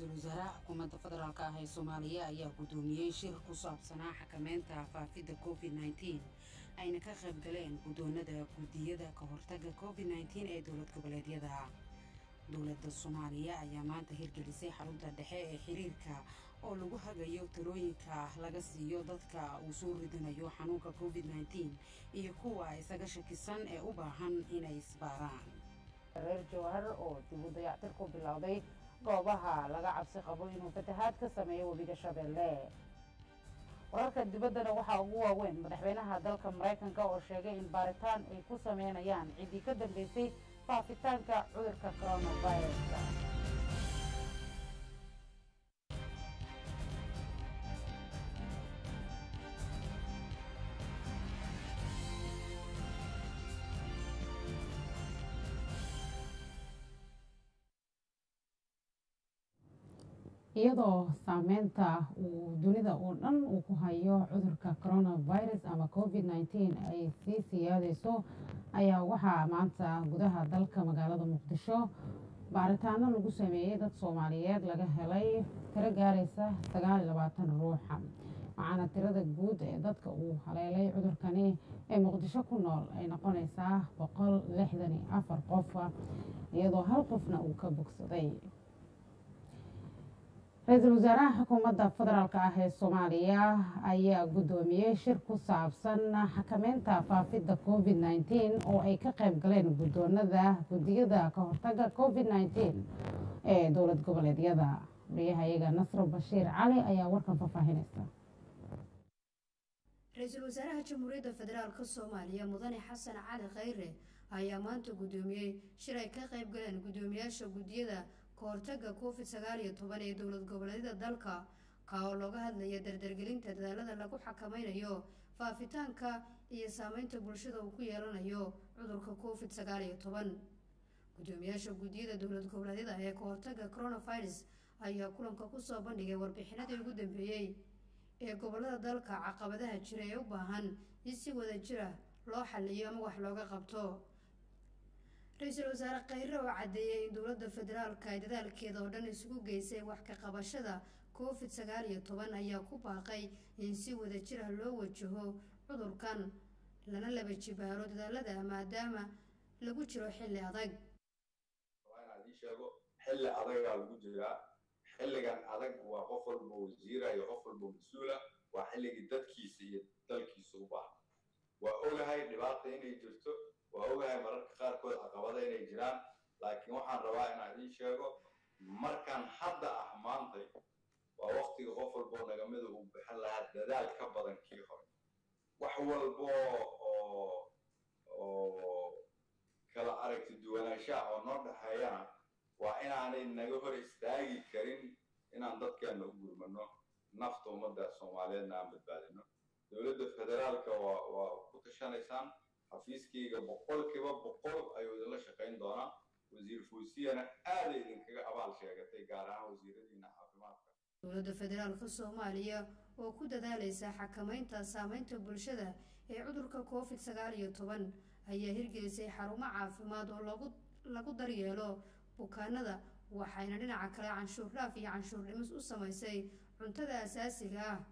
ra-iisul wasaaraha xukuumadda federaalk ah ee soomaaliya ayaa guddoomiyey shir ku saabsanaa xakameynta faafidda covid nteen ayna ka qayb galeen guddoonada guddiyada ka hortagga covid nteen ee dowlad goboleedyada dowladda soomaaliya ayaa maanta hirgelisay xarunta dhexe ee xiriirka oo lagu hagayo talooyinka laga siiyo dadka uu soo ridanayo xanuunka covid nteen iyo kuwa isaga shakisan ee u baahan inay isbaaraan reer jowhar oo dib u dayactir ku bilowday goobaha laga cabsi qabo inuu fatahaad ka sameeyo webiga shabeelle wararka dibaddana waxaa ugu waaweyn madaxweynaha dalka maraykanka oo sheegay in baaritaan ay ku sameynayaan ciddii ka dambeysay faafitaanka cudurka coronaviruska iyadoo saameynta uu dunida oo dhan uu ku hayo cudurka coronavirus ama covid nteen ay sii siyaadeyso ayaa waxaa maanta gudaha dalka magaalada muqdisho baaritaano lagu sameeyey dad soomaaliyeed laga helay tiro gaaraysa sagaal iyo labaatan ruuxa waxaana tirada guud ee dadka uu haleelay cudurkani ee muqdisho ku nool ay noqonaysaa boqol lixdan iyo afar qof iyadoo hal qofna uu ka bogsaday ra-iisul wasaaraha xukuumadda federaalk ah ee soomaaliya ayaa guddoomiyey shir ku saabsan xakameynta faafidda covid nteen oo ay ka qayb galeen guddoonada guddiyada ka hortagga covid nteen ee dowlad goboleedyada wariyahayaga nasro bashiir cali ayaa warkan faahfaahinaysa ra-iisul wasaaraha jamhuuriyadda federaalk soomaaliya mudane xasan cali khayre ayaa maanta guddoomiyey shir ay ka qayb galeen guddoomiyaasha guddiyada kahortagga covid sagaal iyo toban ee dowlad goboleedyada dalka ka oo looga hadlaya dardargelinta dadaalada lagu xakameynayo faafitaanka iyo saameynta bulshada uu ku yeelanayo cudurka covid sagaal iyo toban guddoomiyaasha guddiyada dowlad goboleedyada ee kahortagga coronavirus ayaa kulanka kusoo bandhigay warbixinadii ugu dambeeyey ee gobolada dalka caqabadaha jira ee u baahan in si wada jira loo xaliyo ama wax looga qabto ra-iisul wasaare khayre oo caddeeyay in dowladda federaalka ay dadaalkeeda oo dhan isugu geysay wax ka qabashada covid sagaal iyo toban ayaa ku baaqay in si wada jir ah loo wajaho cudurkan lana laba jibaaro dadaalada maadaama lagu jiro xilli adag waa inaan ii sheego xilli adagaa lagu jiraa xilligan adag waa qof walba wasiira iyo qof walba mas-uula waa xilligii dadkiisa iyo dalkiisa u baahan waa ogahay dhibaata inay jirto waa ogahay mararka qaarkood caqabada inay jiraan laakiin waxaan rabaa inaan idiin sheego markaan hadda ah maantay waa waktiga qof walboo nagamida uu bixin lahaa dadaal ka badan kii hore wax walbo oo oo kala aragti duwanaanshaha oo noo dhexeeyana waa inaanay naga hor istaagi karin inaan dadkeena u gurmano nafta ummadda soomaaliyeedna aan badbaadino dowladda federaalka waa waa ku tashanaysaan xafiiskayga boqolkiiba boqol ayuu idinla shaqayn doonaa wasiir fuusiyana aaday idinkaga abaal sheegatay gaar ahaan wasiiradiina caafimaadka dowladda federaalka soomaaliya oo ku dadaalaysa xakameynta saameynta bulshada ee cudurka covid sagaal iyo toban ayaa hirgelisay xarumo caafimaad oo lagu lagu daryeelo bukaanada waxayna dhinaca kale canshuur dhaaf iyo canshuur dhimis u samaysay cuntada asaasiga ah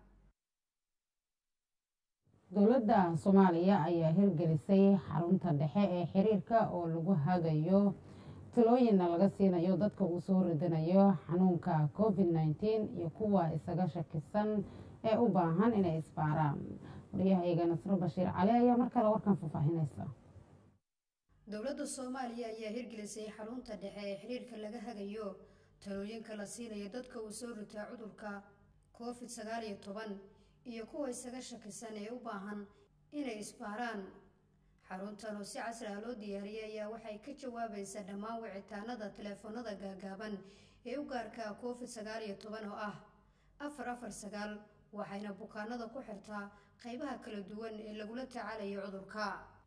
dowladda soomaaliya ayaa hirgelisay xarunta dhexe ee xiriirka oo lagu hagayo talooyinna laga siinayo dadka uu soo ridanayo xanuunka covid nteen iyo kuwa isaga shakisan ee u baahan inay isbaaraan waryahayaga nasro bashiir cali ayaa mar kale warkan faahfaahinaysa dowladda soomaaliya ayaa hirgelisay xarunta dhexe ee xiriirka laga hagayo talooyinka la siinayo dadka uu soo ritaa cudurka covid sagaal iyo toban iyo kuwa isaga shakisan ee u baahan inay isbaaraan xaruntan oo si casri ah loo diyaariyay ayaa waxay ka jawaabaysaa dhammaan wicitaanada teleefoonada gaagaaban ee u gaarka covid sagaal iyo toban oo ah afar afar sagaal waxayna bukaanada ku xirtaa qeybaha kala duwan ee lagula tacaalayo cudurka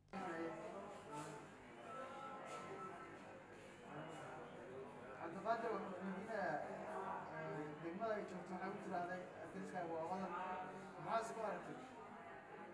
cabdiqaadir wuxuu weydiinayaa degmada ay joogto waxay u tirahday adreskaaga waa wadan maxaa isku aragtay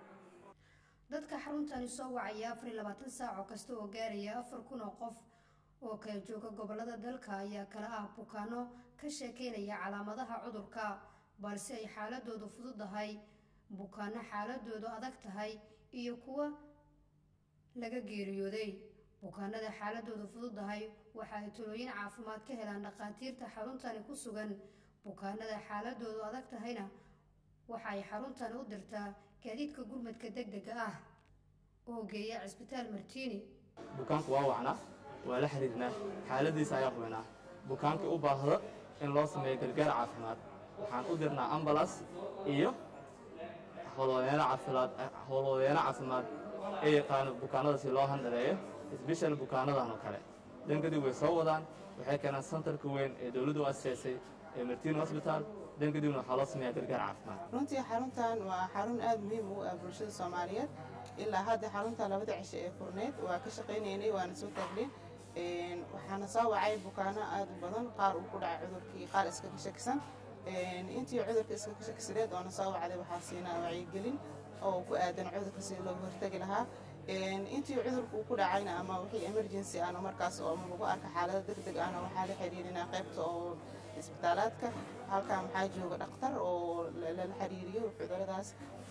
dadka xaruntani soo wacaya afar iyo labaatan saac oo kasta oo gaaraya afar kun oo qof oo kala jooga gobolada dalka ayaa kala ah bukaano ka sheekeynaya calaamadaha cudurka balse ay xaaladoodu fududahay bukaano xaaladoodu adag tahay iyo kuwa laga geeriyooday bukaanada xaaladoodu fududahay waxa ay talooyin caafimaad ka helaan dhakhaatiirta xaruntani ku sugan bukaanada xaaladoodu adag tahayna waxa ay xaruntani u dirtaa gaadiidka gurmadka deg dega ah oo geeya cisbitaal martiini bukaanku waa wacnaa waa la xiriirnaa xaaladiisa ayaa hubanaa bukaankii u baahdo in loo sameeyo gargaar caafimaad waxaan u dirnaa ambalas iyo howlwadeeno caafimaad howlwadeeno caafimaad ee yaqaano bukaanada si loo handaleeyo isbeshal bukaanadan oo kale dankadib way soo wadaan waxay keenaan santarka weyn ee dowladdu aseesay ee martiin hosbitaal dankadibna waxaa loo sameeyaa gargaar caafimaad runtii xaruntan waa xarun aada muhiim ugu ah bulshada soomaaliyeed ilaa hadda xarunta labada cisho ee furneed waa ka shaqaynaynay waana soo taagnay waxaana soo wacay bukaano aada u badan qaar uu ku dhacay cudurkii qaar iska ka shakisan intii cudurka iska ka shakisaneed oona soo wacday waxaa siinaa wacyigelin oo ku aadan cudurka sidii looga hortagi lahaa intii cudurka uu ku dhacayna ama wixii emergency ahna markaas oo ama lagu arka xaalado deg deg ahna waxaa la xiriirinaa qaybta oo isbitaalaadka halkan waxaa jooga dhakhtar oo lala xiriiriyo cuduradaas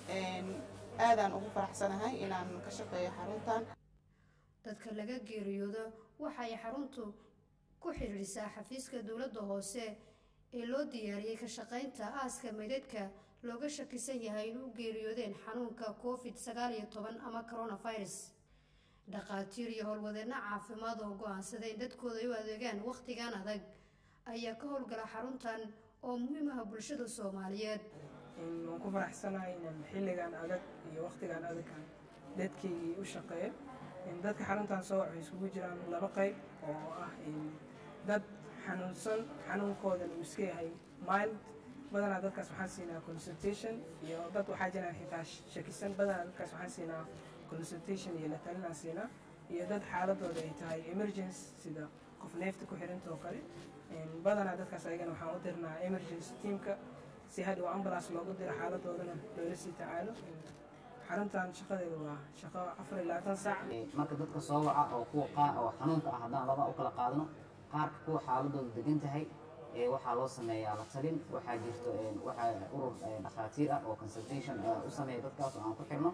aadaan ugu faraxsanahay inaan ka shaqeeyo xaruntan dadka laga geeriyoodo waxay xaruntu ku xidhiidhisaa xafiiska dowladda hoose ee loo diyaariyey ka shaqaynta aaska meydadka looga shakisan yahay in u geeriyoodeen xanuunka covid sagaal iyo toban ama coronavirus dhakhaatiir iyo howlwadeenno caafimaad oo go-aansaday in dadkooda ay u adeegaan wakhtigan adag ayaa ka howlgala xaruntan oo muhiim ah bulshada soomaaliyeed waan ku faraxsanahay inaan xilligan adag iyo wakhtigan adagan dadkaygii u shaqeeyo dadka xaruntan soo waxay isugu jiraan laba qayb oo ah dad xanuunsan xanuunkoodan uu iska yahay mild badanaa dadkaas waxaan siinaa consultation iyo dad waxaa jiraan xitaa shakisan badanaa dadkaas waxaan siinaa consultation iyo la talinaan siinaa iyo dad xaaladooda ay tahay emergency sida qof neefta ku xiranta oo kale badanaa dadkaas ayagana waxaan u dirnaa emergency teamka si hadhow ambulance loogu diro xaaladoodana loola sii tacaalo xaruntan shaqadeedu waa shaqo afar iyo labaatan saac marka dadka soo waca oo kuwa qaar oo xanuunka ah haddaan laba u kala qaadano qaarka kuwa xaaladooda degan tahay waxaa loo sameeyaa la talin waxaa jirto waxaa urur dhakhaatiir ah oo consultation u sameeya dadkaas oo aan ku xirno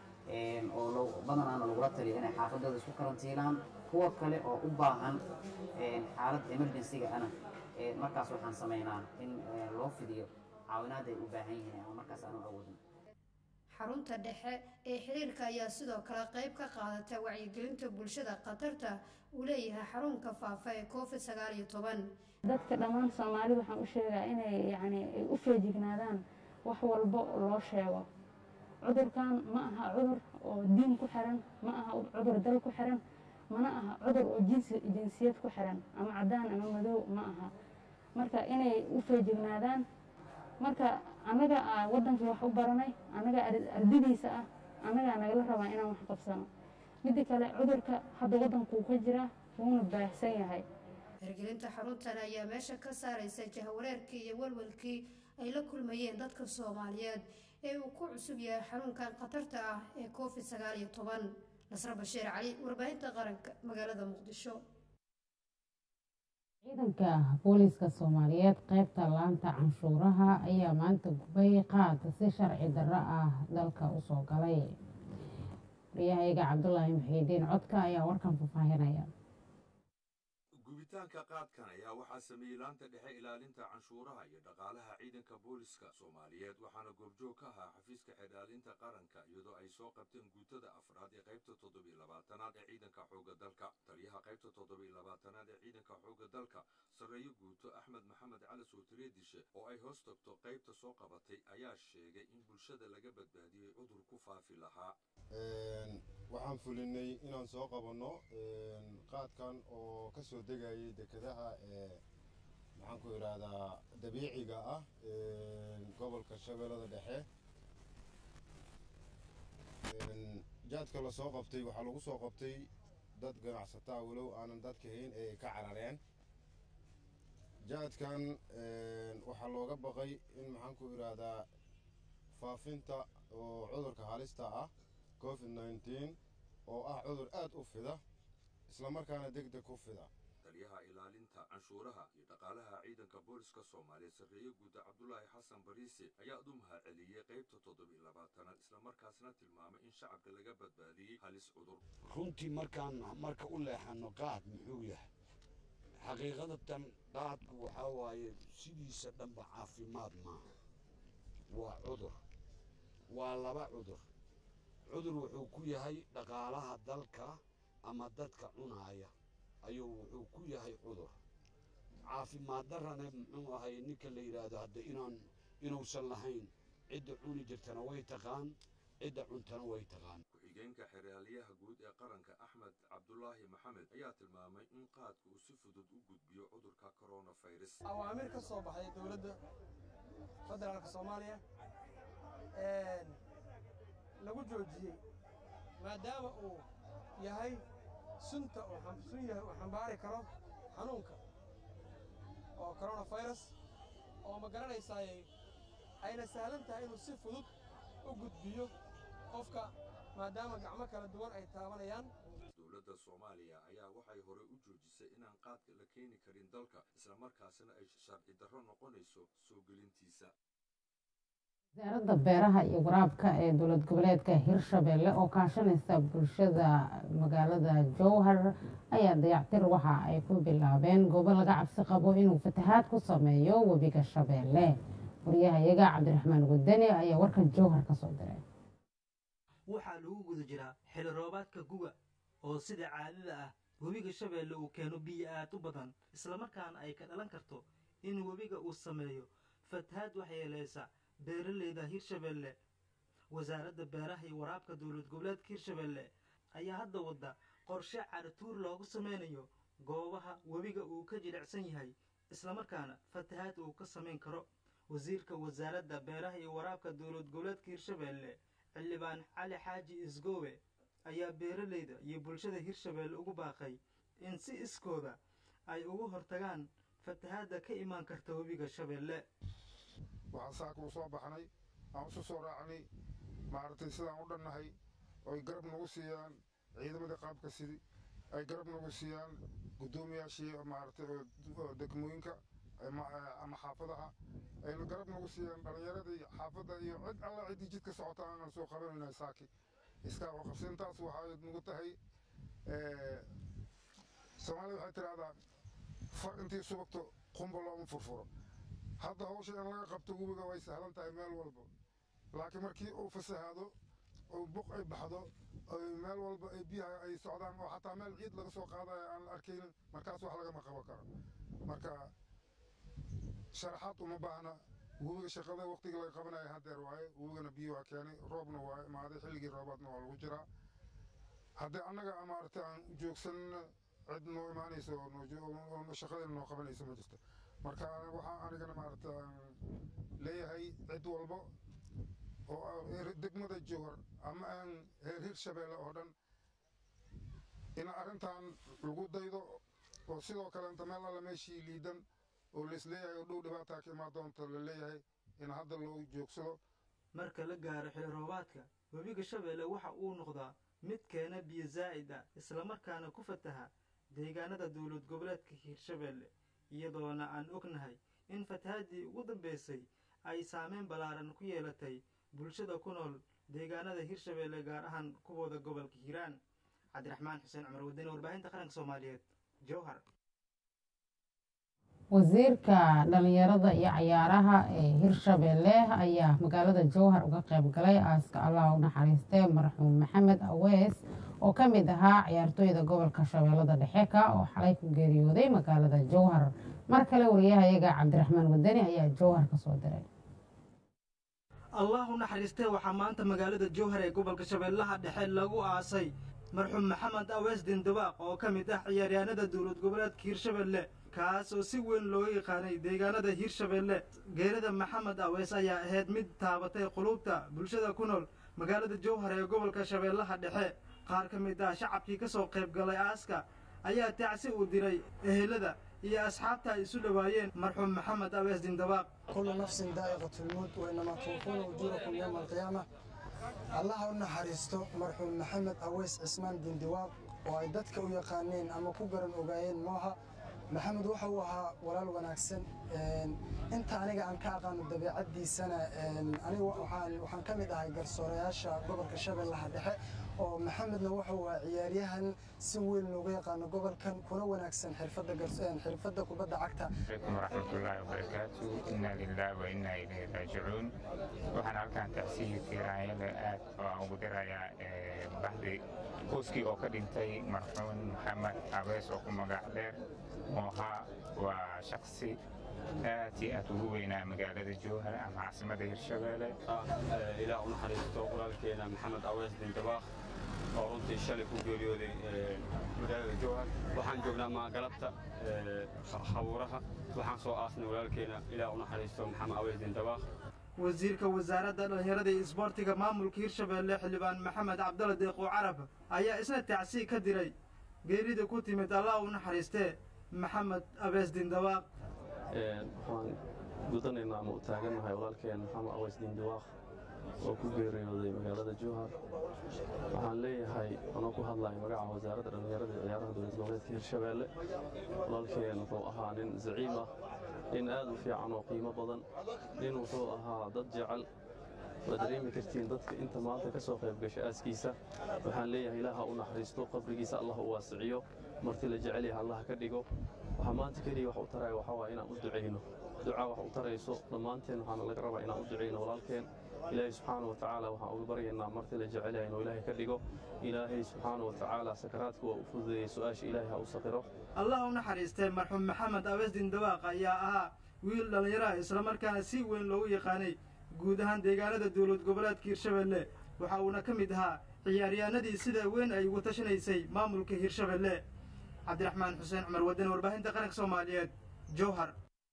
oo badanaana lagula taliyo inay xaafadooda isku karantiilaan kuwa kale oo u baahan xaalad emergency-ga ana markaas waxaan sameynaa in loo fidiyo caawinaad ay u baahan yihiin ama markaas aanu awoodin xarunta dhexe ee xiriirka ayaa sidoo kale qayb ka qaadata wacyigelinta bulshada khatarta uu leeyahay xarunka faafa ee covid sagaal iyo toban dadka dhammaan soomaali waxaan u sheegaa inay yacni ay u feejignaadaan wax walbo loo sheego cudurkan ma aha cudur oo diin ku xiran ma aha cudur dal ku xiran mana aha cudur oo jinsi jinsiyad ku xiran ama caddaan ama madow ma aha marka inay u feejignaadaan marka annaga waddankii wax u baranay annaga ardadiisa ah annagaa nagala rabaa inaan wax qabsano midda kale cudurka hadda waddankuu ka jira wuuna baahsan yahay hirgelinta xaruntan ayaa meesha ka saaraysa jahwareerkii iyo walwalkii ay la kulmayeen dadka soomaaliyeed ee uu ku cusub yahay xanuunkan khatarta ah ee covid sagaal iyo toban nasre bashiir cali warbaahinta qaranka magaalada muqdisho ciidanka booliiska soomaaliyeed qaybta laanta canshuuraha ayaa maanta gubay qaad si sharci darro ah dalka usoo galay wariyahayga cabdulaahi muxiidiin codka ayaa warkan faahfaahinaya gubitaanka qaadkan ayaa waxaa sameeyey laanta dhexe ilaalinta canshuuraha iyo dhaqaalaha ciidanka booliska soomaaliyeed waxaana goobjoog ka ahaa xafiiska xidhaalinta qaranka iyadoo ay soo qabteen guutada afraad ee qaybta toddobiyo labaatanaad ee ciidanka xoogga dalka taliyaha qaybta toddobiyo labaatanaad ee ciidanka xoogga dalka sarreeyo guuto axmed maxamed cali sootireedishe oo ay hoos tagto qaybta soo qabatay ayaa sheegay in bulshada laga badbaadiyey cudur ku faafi lahaa waxaan fulinay inaan soo qabanno qaadkan oo ka soo degayay dekedaha ee maxaan ku idhaahdaa dabiiciga ah gobolka shabeellada dhexe jaadka la soo qabtay waxaa lagu soo qabtay dad ganacsataa walow aanan dadka hayn ee ay ka carareen jaadkan waxaa looga baqay in maxaan ku idhaahdaa faafinta oo cudurka halista ah covid nneteen oo ah cudur aad u fida islamarkaana deg deg u fida taliyaha ilaalinta canshuuraha iyo dhaqaalaha ciidanka booliska soomaaliyeed sarreeye guuda cabdulaahi xasan bariise ayaa u mahadceliyey qaybta toddobiy labaatanaad islamarkaasna tilmaamay in shacabka laga badbaadiyey halis cudur runtii markaan marka u leexano qaad muxuu yahay xaqiiqadatan qaadku waxaa waaye sidiisa dhanba caafimaad maaha waa cudur waa laba cudur cudur wuxuu ku yahay dhaqaalaha dalka ama dadka cunaaya ayuu wuxuu ku yahay cudur caafimaad darrana muxuu ahay ninka la yidhaahdo hadda inaan inuusan lahayn cidda cuni jirtana way taqaan cidda cuntana way taqaan ku-xigeenka xeraalyaha guud ee qaranka axmed cabdulaahi maxamed ayaa tilmaamay in qaadku uu si fudud u gudbiyo cudurka coronavirus awaamir ka soo baxday dowladda federaalka soomaaliya lagu joojiyey maadaama uu yahay sunta sun yahay uu xambaari karo xanuunka oo coronavirus oo ma garanaysaay ayna sahlan tahay inuu si fudud u gudbiyo qofka maadaama gacmo kala duwan ay taabanayaan dowladda soomaaliya ayaa waxay horey u joojisay inaan qaadka la keeni karin dalka islamarkaasina ay sharci darro noqonayso soo gelintiisa wasaaradda beeraha iyo waraabka ee dowlad goboleedka hirshabelle oo kaashanaysa bulshada magaalada jowhar ayaa dayactir waxa ay ku bilaabeen goobo laga cabsi qabo inuu fatahaad ku sameeyo webiga shabeelle waryahayaga cabdiraxmaan gudani ayaa warka jowhar ka soo diray waxaa lagu guda jiraa xili roobaadka guga oo sida caadada ah webiga shabeelle uu keeno biyo aad u badan islamarkaana ay ka dhalan karto in webiga uu sameeyo fatahaad waxyeelaysa beeralayda hirshabelle wasaaradda beeraha iyo waraabka dowlad goboleedka hirshabelle ayaa hadda wadda qorshe carituur loogu sameynayo goobaha webiga uu ka jilicsan yahay islamarkaana fatahaad uu ka samayn karo wasiirka wasaaradda beeraha iyo waraabka dowlad goboleedka hirshabelle xildhibaan cali xaaji isgoowe ayaa beeralayda iyo bulshada hirshabelle ugu baaqay in si iskooda ay ugu hortagaan fatahaadda ka imaan karta webiga shabeelle waxaan saaka u soo baxnay aan isu soo raacnay maaragtay sidaan u dhannahay oy garab nagu siiyaan ciidamadii qaabka sidi ay garab nagu siiyaan guddoomiyaashii maaragtay oo degmooyinka ama xaafadaha ayna garab nagu siiyaan dhallinyaradii xaafadda iyo cid alla ciddii jidka socota aanan soo qabanayna saaki iskaa oo qabsintaas waxay nagu tahay soomaalida waxay tidhahdaa far intii subagto qumba looma furfuro hadda hawsha in laga qabto webiga way sahlan tahay meel walba laakiin markii uu fasahaado oo buq ay baxdo meel walba ay biyaha ay socdaan oo xataa meel ciid laga soo qaadayo aan la arkaynin markaas wax lagama qaban karo marka sharaxaad uma baahna webiga shaqada waqtigii laga qabanaya hadeer waaye webigana biyo waa keenay roobna waa imaaday xilligii roobaadna waa lagu jiraa haddii annaga maaragtay aan joogsanna cid noo imaanayso oo shaqadeena noo qabanayso ma jirto marka waxaa anigana maaragta leeyahay cid walba oo degmada jowhar ama aan reer hirshabeelle oo dhan in arrintan lagu daydo oo sidoo kale inta meel alla meeshii liidan oo laisleeyahay oo dhow dhibaataa ka imaan doonta la leeyahay in hadda loo joogsado marka la gaaro xili roobaadka webiga shabeelle waxa uu noqdaa mid keena biyo zaa'id ah islamarkaana ku fataha deegaanada dowlad goboleedka hiirshabeelle iyadoona aan ognahay in fatahaadii ugu dambaysay ay saameyn ballaaran ku yeelatay bulshada ku nool deegaanada hirshabeelle gaar ahaan kuwooda gobolka hiiraan cabdiraxmaan xuseen cumar wadani warbaahinta qaranka soomaaliyeed jowhar wasiirka dhalinyarada iyo cayaaraha ee hirshabelle ayaa magaalada jowhar uga qayb galay aaska allah u naxariistee marxuum maxamed awees oo ka mid ahaa ciyaartooyda gobolka shabeellada dhexe ka oo xalay ku geeriyooday magaalada jowhar mar kale wariyahayaga cabdiraxmaan wadani ayaa jowhar ka soo diray allah u naxariistee waxaa maanta magaalada jowhar ee gobolka shabeellaha dhexe lagu aasay marxuum maxamed awees dindabaaq oo ka mid ah ciyaaryahanada dowlad goboleedka hiirshabelle kaas oo si weyn looga yaqaanay deegaanada hiirshabelle geerida maxamed awees ayaa ahayd mid taabatay quluubta bulshada ku nool magaalada jowhar ee gobolka shabeellaha dhexe qaar ka mid ah shacabkii ka soo qayb galay aaska ayaa tacsi uu diray ehelada iyo asxaabta ay isu dhowaayeen marxuum maxamed awees dindabaaq كل نفس ذائقة الموت وإنما توفون أجوركم يوم القيامة الله نحرستو مرحوم محمد أويس عثمان بن دواق oo ay dadka u yaqaaneen ama ku garan ogaayeen mooha maxamed waxa uu ahaa walaal wanaagsan inta aniga aan ka aqaano dabeecaddiisana aniga waxaan ka mid ahay garsoorayaasha gobolka shabeellaha dhexe oo maxamedna wuxuu ahaa ciyaaryahan si weyn looga yaqaano gobolkan kuna wanaagsan xirfadda kubadda cagta عليكم ورحمة الله وبركاته إنا لله وإنا إليه راجعون waxaan halkan tacsiyi tiiraanyada aad oo ugu dirayaa baxdi qoyskii oo ka dhintay marxuun maxamed abees oo ku magac dheer mooha waa shaksi aad iyo aad ugu weynaa magaalada jowhar ama caasimada hirshabeelle ilaah u naxariisto walaalkeena maxamed awees dindabaaq oo runtii shalay ku geeriyooday magaalada jowhar waxaan joognaa maagalabta khabuuraha waxaan soo aasnay walaalkeena ilaah u naxariisto maxamed awees dindabaaq wasiirka wasaaradda dhallinyarada iyo isboortiga maamulka hirshabeelle xildhibaan maxamed cabdalla deeqo carab ayaa isna tacsiig ka diray geerida ku timid allah u naxariistee maxamed abees dindabaaq waxaan gudanaynaa ama u taagannahay walaalkeen maxamed aweys dindabaaq oo ku geeriyooday magaalada jowhar waxaan leeyahay anoo ku hadlaya magaca wasaaradda dhallinyarada iyo ciyaaraha dowlad goboleedka hirshabeelle walaalkeen wuxuu ahaa nin zaciim ah nin aad u fiican oo qiimo badan nin wuxuu ahaa dad jecel waad dareemi kartiin dadka inta maanta ka soo qayb gasha aaskiisa waxaan leeyahay ilaaha u naxariisto qabrigiisa allah u waasiciyo marti la jecel yahay allah ka dhigo waxaa maanta keliya wax u taraya waxaa waaye inaan u ducayno ducaa wax u tarayso dhammaanteen waxaana laga rabaa inaan u ducayno walaalkeen ilaahay subxaana wa tacaala waxaan uga baryaynaa marti la jecel yahay inuu ilaahay ka dhigo ilaahay subxaana wa tacaala sakaraadka waa u fududeeyey su-aasha ilaahay ha u saqiro allah u naxariistay marxuum maxamed abees dindabaaq ayaa ahaa wiil dhallinyaraha islamarkaana si weyn loogu yaqaanay guud ahaan deegaanada dowlad goboleedka hirshabeelle waxa uuna ka mid ahaa ciyaaryahanadii sida weyn ay ugu tashanaysay maamulka hirshabeelle cabdiraxmaan xuseen cumar wadani warbaahinta qaranka soomaaliyeed jowhar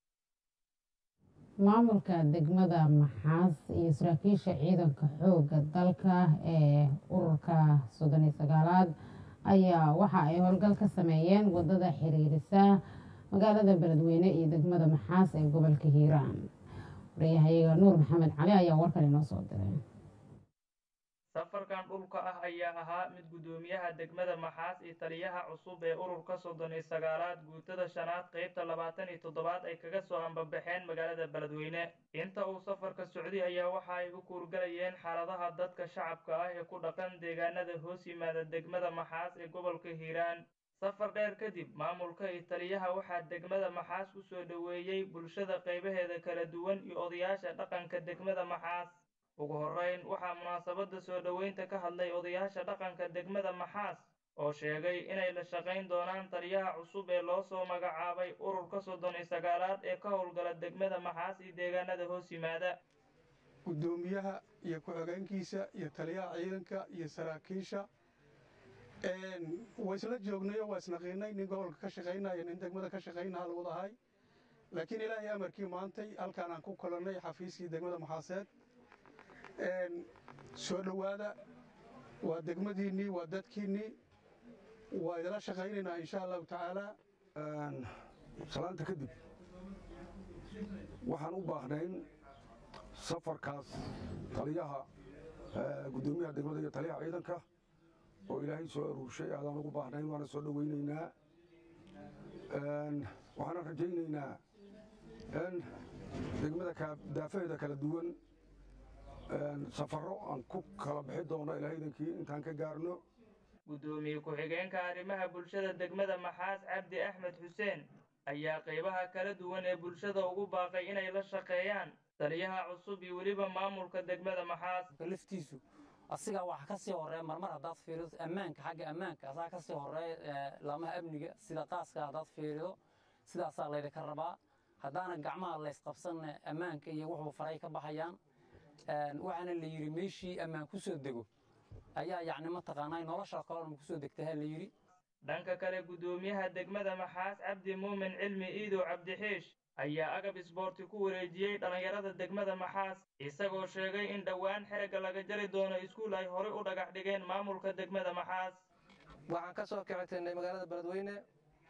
maamulka degmada maxaas iyo saraakiisha ciidanka xoogga dalka ee ururka soddon iyo sagaalaad ayaa waxa ay howlgal ka sameeyeen wadada xiriirisa magaalada beledweyne iyo degmada maxaas ee gobolka hiiraan wariyahayaga nuur maxamed cali ayaa warkan inoo soo diray safarkan dhulka ah ayaa ahaa mid guddoomiyaha degmada maxaas iyo taliyaha cusub ee ururka soddon iyo sagaalaad guutada shanaad qaybta labaatan iyo toddobaad ay kaga soo ambabaxeen magaalada beledweyne inta uu safarka socday ayaa waxa ay u kuurgalayeen xaaladaha dadka shacabka ah ee ku dhaqan deegaanada hoos yimaada degmada maxaas ee gobolka hiiraan safar dheer kadib maamulka iyo taliyaha waxaa degmada maxaas ku soo dhoweeyey bulshada qaybaheeda kala duwan iyo odayaasha dhaqanka degmada maxaas ugu horrayn waxaa munaasabadda soo dhoweynta ka hadlay odayaasha dhaqanka degmada maxaas oo sheegay inay la shaqayn doonaan taliyaha cusub ee loo soo magacaabay ururka soddon iyo sagaalaad ee ka howlgala degmada maxaas iyo deegaanada hoos yimaada guddoomiyaha iyo ku-xigeenkiisa iyo taliyaha ciidanka iyo saraakiisha waa isla joognayo waa isnaqiinay nin gobolka ka shaqaynaya nin degmada ka shaqaynaha lagu dahay laakiin ilaahay amarkii maantay halkaan aan ku kolannay xafiiskii degmada maxaaseed soo dhowaada waa degmadiinnii waa dadkiinnii waa idila shaqaynaynaa insha allahu tacaala salaanta kadib waxaan u baahnayn safarkaas taliyaha guddoomiyaha degmada iyo taliyaha ciidanka oo ilaahay soo aruurshay aadaan ugu baahnayn waana soo dhowaynaynaa waxaana rajaynaynaa in degmada daafaheeda kala duwan safarro aan ku kala bixi doono ilaahay idankii intaan ka gaarno guddoomiye ku-xigeenka arrimaha bulshada degmada maxaas cabdi axmed xuseen ayaa qaybaha kala duwan ee bulshada ugu baaqay inay la shaqeeyaan taliyaha cusub iyo weliba maamulka degmada maxaas laftiisu asigaa waxa ka sii horeeya marmar haddaad fiirido ammaanka xagga ammaanka asaa ka sii horeeya laamaha amniga sida qaaska haddaad fiirido sidaasaa laydinka rabaa haddaana gacmaha laysqabsanna ammaanka iyo wuxuu faray ka baxayaan waxaana la yidhi meeshii ammaan ku soo dego ayaa yacni mataqaanaa nolosha kalena ku soo degtaha la yidhi dhanka kale guddoomiyaha degmada maxaas cabdi muumin cilmi iidow cabdixiish ayaa agab isboorti ku wareejiyey dhallinyarada degmada maxaas isagoo sheegay in dhowaan xerigga laga jari doono iskuul ay horey u dhagax dhigeen maamulka degmada maxaas waxaan ka soo kicitaynay magaalada beledweyne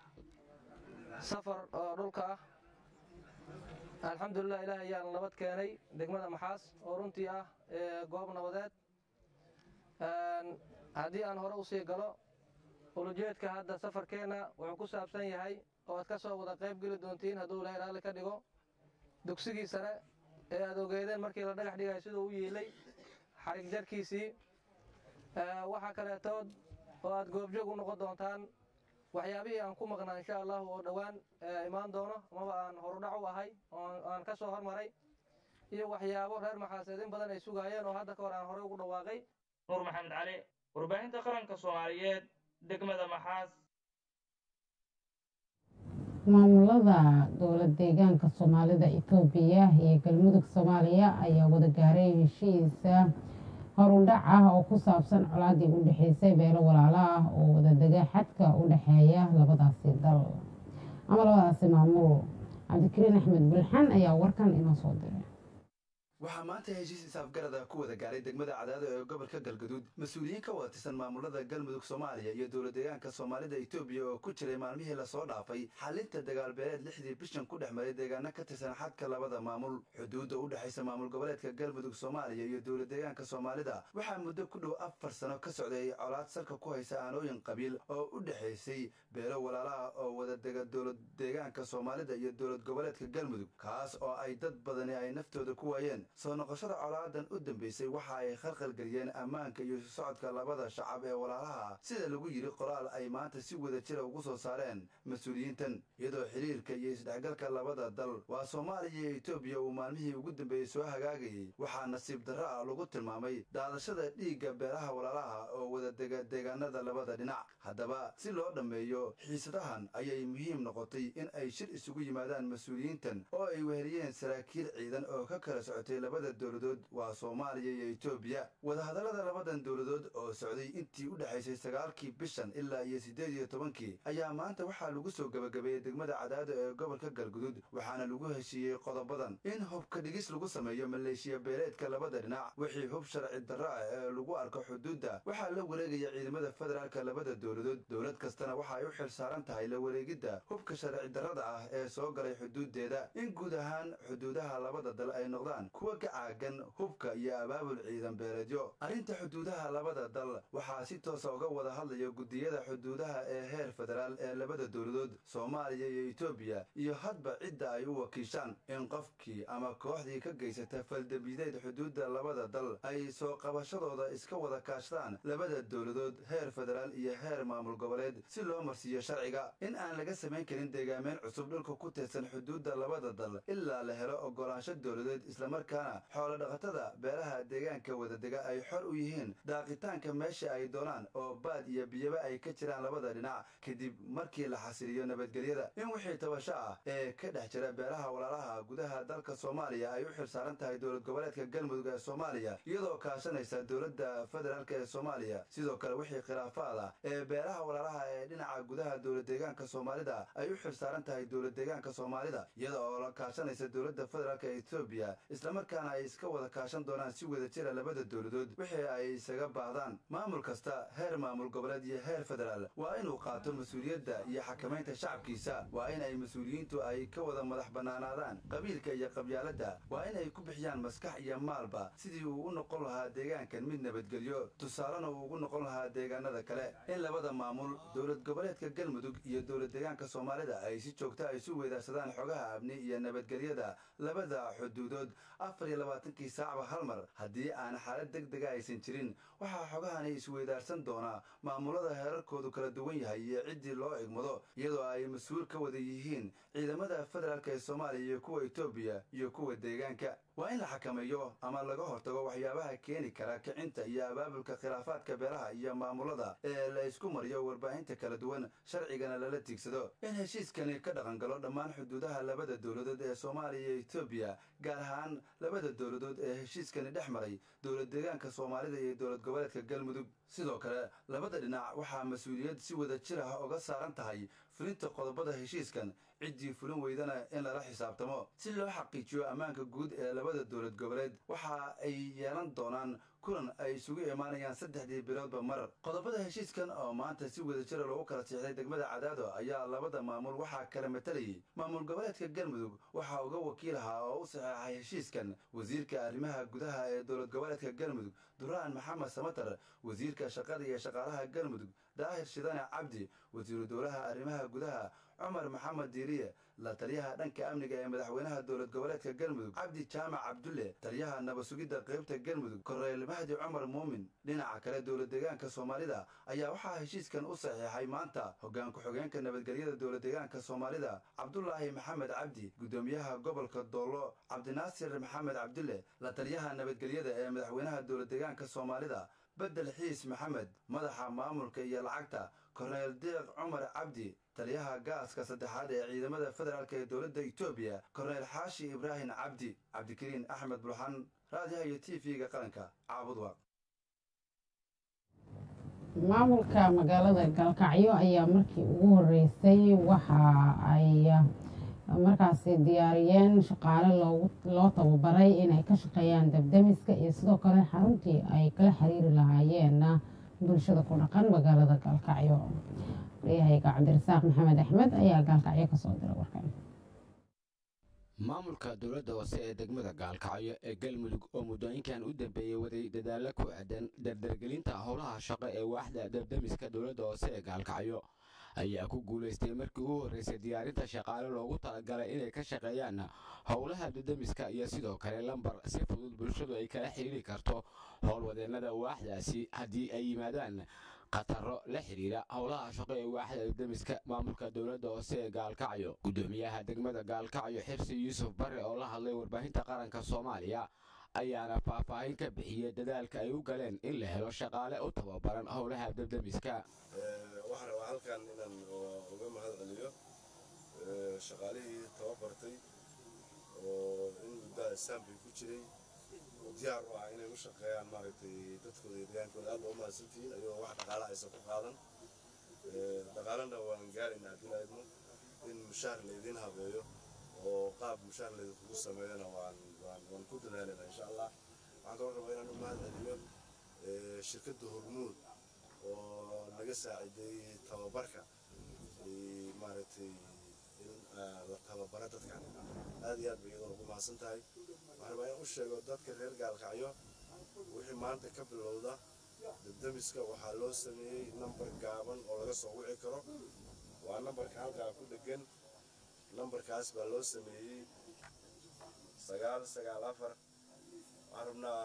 safar oo dhulka ah alxamdulilah ilaah ayaan nabad keenay degmada maxaas oo runtii ah goob nabadeed haddii aan hore usii galo ulujeedka hadda safarkeenna wuxuu ku saabsan yahay oo aad ka soo wada qayb geli doontiin hadduu ilaahay raalli ka dhigo dugsigii sare ee aad ogeedeen markii la dhagax dhigay siduu u yeelay xarig jarkiisii waxaa kaleetood oo aad goobjoog u noqon doontaan waxyaabihii aan ku maqnaa insha allahu oo dhowaan imaan doono amaba aan horudhac u ahay oo aan ka soo hormaray iyo waxyaabo reer maxaaseed in badan ay sugaayeen oo hadda ka hor aan horey ugu dhawaaqay nuur maxamed cali warbaahinta qaranka soomaaliyeed degmada maxaas maamulada dowlad deegaanka soomaalida etoobiya iyo galmudug soomaaliya ayaa wada gaaray heshiisa horudhac ah oo ku saabsan colaadii u dhexeysay beelo walaalo ah oo wadadega xadka u dhexeeya labadaasi dal ama labadaasi maamul cabdikariin axmed bulxan ayaa warkan inoo soo diray waxaa maanta heshiis isaafgarada ku wada gaaray degmada cadaado ee gobolka galgaduud mas-uuliyiin ka wada tirsan maamulada galmudug soomaaliya iyo dowlad deegaanka soomaalida etoobiya oo ku jiray maalmihii lasoo dhaafay xalinta dagaalbeeleed lixdii bishan ku dhex maray deegaano ka tirsan xadka labada maamul xuduudda u dhexaysa maamul goboleedka galmudug soomaaliya iyo dowlad deegaanka soomaalida waxaa muddo ku dhow afar sano ka socday colaad salka ku haysa aanooyin qabiil oo u dhexaysay beelo walaalaha oo wadadega dowlad deegaanka soomaalida iyo dowlad goboleedka galmudug kaas oo ay dad badani ay naftooda ku waayeen soo noqoshada colaadan u dambeysay waxa ay khalkhalgeliyeen ammaanka iyo socodka labada shacab ee walaalaha sida lagu yidhi qoraal ay maanta si wada jira ugu soo saareen mas-uuliyiintan iyadoo xiriirka iyo isdhexgalka labada dal waa soomaaliya iyo etoobiya uu maalmihii ugu dambeeyey soo hagaagayay waxaa nasiib darro ah lagu tilmaamay daadashada dhiigga beelaha walaalaha oo wadadega deegaanada labada dhinac haddaba si loo dhammeeyo xiisadahan ayay muhiim noqotay in ay shir isugu yimaadaan mas-uuliyiintan oo ay weheliyeen saraakiil ciidan oo ka kala socotay labada dowladood waa soomaaliya iyo etoobiya wadahadallada labadan dowladood oo socday intii u dhexaysay sagaalkii bishan ilaa iyo siddeed iyo tobankii ayaa maanta waxaa lagu soo gebagabeeyey degmada cadaado ee gobolka galgudud waxaana lagu heshiiyey qodobadan in hubka dhigis lagu sameeyo maleeshiya beeleedka labada dhinac wixii hub sharci darro ah ee lagu arko xuduudda waxaa la wareegaya ciidamada federaalka labada dowladood dowlad kastana waxa ay u xil saaran tahay la wareegidda hubka sharci darrada ah ee soo galay xuduuddeeda in guud ahaan xuduudaha labada dal ay noqdaan kuwa ka caagan hubka iyo abaabul ciidan beeleedyo arrinta xuduudaha labada dal waxaa si toosa uga wada hadlaya guddiyada xuduudaha ee heer federaal ee labada dowladood soomaaliya iyo etoobiya iyo hadba cidda ay u wakiishaan in qofkii ama kooxdii ka geysata faldambideed xuduudda labada dal ay soo qabashadooda iska wada kaashadaan labada dowladood heer federaal iyo heer maamul goboleed si loo marsiiyo sharciga in aan laga samayn karin deegaameyn cusub dhulka ku tirsan xuduudda labada dal ilaa la helo ogolaansho dowladeed islamarkaana xoolo dhaqatada beelaha deegaanka wadadega ay xor u yihiin daaqitaanka meesha ay doonaan oo baad iyo biyaba ay ka jiraan labada dhinac kadib markii la xasiliyo nabadgelyada in wixii tabasho ah ee ka dhex jira beelaha walaalaha gudaha dalka soomaaliya ay u xil saaran tahay dowlad goboleedka galmudug ee soomaaliya iyadoo kaashanaysa dowladda federaalk ee soomaaliya sidoo kale wixii khilaafaad ah ee beelaha walaalaha ee dhinaca gudaha dowlad deegaanka soomaalida ay u xil saaran tahay dowlad deegaanka soomaalida iyada oo la kaashanaysa dowladda federaalk ee etoobiya islamarkaana ay iska wada kaashan doonaan si wada jira labada dowladood wixii ay isaga baahdaan maamul kasta heer maamul goboleed iyo heer federaal waa inuu qaato mas-uuliyadda iyo xakamaynta shacabkiisa waa in ay mas-uuliyiintu ay ka wada madax bannaanaadaan qabiilka iyo qabyaaladda waa in ay ku bixiyaan maskax iyo maalba sidii uu u noqon lahaa deegaankan mid nabadgelyo tusaalena uu ugu noqon lahaa deegaanada kale in labada maamul dowlad goboleedka galmudug iyo dowlad deegaanka soomaalida ay si joogta a isu weydaarsadaan xogaha amni iyo nabadgelyada labada xuduudood afar iyo labaatankii saacba hal mar haddii aan xaalad deg dega aysan jirin waxaa xogahani isweydaarsan doonaa maamulada heerarkoodu kala duwan yahay iyo ciddii loo egmado iyadoo ay mas-uul ka wada yihiin ciidamada federaalk ee soomaaliya iyo kuwa etoobiya iyo kuwa deegaanka waa in la xakameeyo ama laga hortago waxyaabaha keeni kara kicinta iyo abaabulka khilaafaadka beelaha iyo maamulada ee la isku mariyo warbaahinta kala duwan sharcigana lala tiigsado in heshiiskani ka dhaqangalo dhammaan xuduudaha labada dowladood ee soomaaliya iyo etoobiya gaar ahaan labada dowladood ee heshiiskani dhex maray dowlad deegaanka soomaalida iyo dowlad goboleedka galmudug sidoo kale labada dhinac waxaa mas-uuliyad si wada jir ah uga saaran tahay fulinta qodobada heshiiskan ciddii fulin weydana in lala xisaabtamo si loo xaqiijiyo ammaanka guud ee labada dowlad goboleed waxa ay yeelan doonaan kulan ay isugu imaanayaan saddexdii biloodba mar qodobada heshiiskan oo maanta si wada jira loogu kala siixday degmada cadaado ayaa labada maamul waxaa kala matalayay maamul goboleedka galmudug waxaa uga wakiil ahaa oo u saxeexay heshiiskan wasiirka arrimaha gudaha ee dowlad goboleedka galmudug duraan maxamed samatar wasiirka shaqada iyo shaqaalaha galmudug daahir shidane cabdi wasiiru dowlaha arrimaha gudaha cumar maxamed diiriye la taliyaha dhanka amniga ee madaxweynaha dowlad goboleedka galmudug cabdi jaamac cabdulle taliyaha nabad sugidda qaybta galmudug korneyl mahdi cumar muumin dhinaca kale dowlad deegaanka soomaalida ayaa waxaa heshiiskan u saxiixay maanta hoggaan ku-xigeenka nabadgelyada dowlad deegaanka soomaalida cabdulaahi maxamed cabdi guddoomiyaha gobolka doollo cabdinaasir maxamed cabdulle la taliyaha nabadgelyada ee madaxweynaha dowlad deegaanka soomaalida bedel xiis maxamed madaxa maamulka iyo lacagta korneyl deeq cumar cabdi taliyaha gaaska saddexaad ee ciidamada federaalk ee dowladda etoobiya korneyl xaashi ibraahim cabdi cabdikariin axmed bulxan raadiyaha iyo t v-ga qaranka caabudwaaq maamulka magaalada galkacyo ayaa markii ugu horeysay waxa ay markaasi diyaariyeen shaqaale loo tababaray inay ka shaqeeyaan dabdamiska iyo sidoo kale xaruntii ay kala xiriiri lahaayeen bulshada ku dhaqan magaalada gaalkacyo waryahayga cabdirasaaq maxamed axmed ayaa gaalkacyo kasoo diray warkan maamulka dowladda hoose ee degmada gaalkacyo ee galmudug oo muddooyinkan u dambeeyey waday dadaalo ku aadan dardargelinta howlaha shaqo ee waaxda dabdamiska dowladda hoose ee gaalkacyo ayaa ku guulaystay markii ugu horreysay diyaarinta shaqaale loogu talagalay inay ka shaqeeyaan howlaha dabdamiska iyo sidoo kale lambar si fudud bulshadu ay kala xiriiri karto howlwadeennada waaxdaasi haddii ay yimaadaan khataro la xidhiira howlaha shaqo ee waaxda dabdamiska maamulka dowladda hoose ee gaalkacyo guddoomiyaha degmada gaalkacyo xirsi yuusuf bare oo la hadlay warbaahinta qaranka soomaaliya ayaana faahfaahin ka bixiyey dadaalka ay u galeen in la helo shaqaale u tababaran howlaha dabdamiska waxaan rabaa halkan inaan uga mahad celiyo shaqaalihii tababartay oo in muddaa saambay ku jiray oo diyaar u ah inay u shaqeeyaan maaragtay dadkooda iyo degaankooda aad baa u mahadsantihiin ayagoo wax dhaqaala aysan ku qaadan dhaqaalana waan gaaraynaa haddii la idmo in mushaar laydin habeeyo oo qaab mushaar laydinkugu sameeyana waan waan waan ku dadaalayna insha allah waxaan kaloo rabaa inaan u mahad celiyo shirkadda hormuud oo naga saaciday tababarka maaragtay in la tababara dadkan aad iyo aad bay iyadoo ugu mahadsan tahay waxaan rabaa in u sheego dadka reer gaalkacyo wixii maanta ka bilowda dabdamiska waxaa loo sameeyey nambar gaaban oo laga soo wici karo waa nambarka halkaa ku dhegan nambarkaas baa loo sameeyey sagaal sagaal afar waxaan rabnaa